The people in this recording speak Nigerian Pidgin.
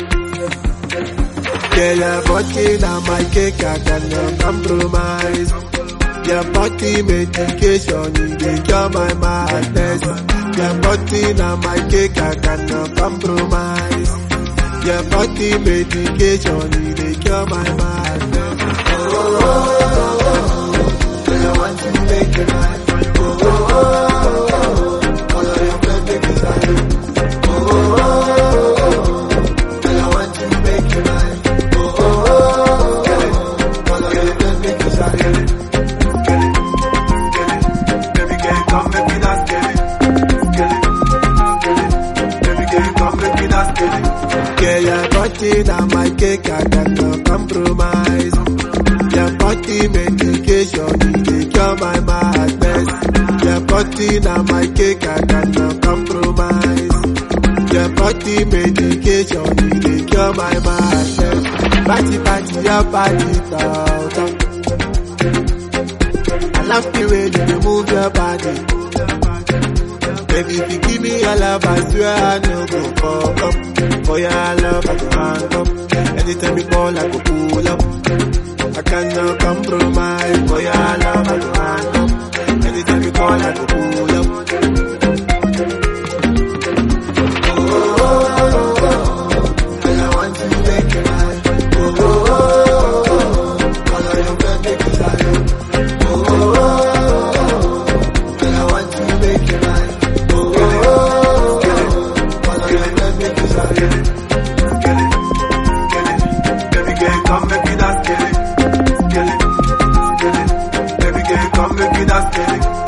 Yeah, your body na my cake, I cannot compromise. Your body medication, you dey cure my madness. Your body na my cake, I cannot compromise. Your body medication, you dey cure my madness. Oh, oh, oh, oh, oh. I want to make it right. Oh, oh, oh, oh, oh. All of your perfect desire. Oh, oh, oh, oh, oh. I want to make it right. Oh, oh, oh, oh. All of your perfect desire. Baby girl, come make me dance, get it. Get it. Get it. Baby girl, come make me dance, get it. Yeah, your body na my cake, I cannot compromise. Your body medication, you dey cure my madness. Your body na my cake, I cannot compromise. Your body medication, you dey cure my madness. Party, party, your body, talk, talk. I love the way you dey move your body. Baby, if you give me your love, I swear I no go fuck up. For your love, I go hang up. Anytime you call, I go pull up. I cannot compromise. For your love, I go hang up. Anytime you call, I go pull up. And I want to make it right. Oh, oh, oh, oh. All of your perfect desire. Oh, oh, oh, oh. And I want to make it right. Oh, oh, oh, oh. All of your perfect desire. Get it, get it. Baby girl, come make me dance, get it. Get it, get it. Baby girl, come make me dance, get it.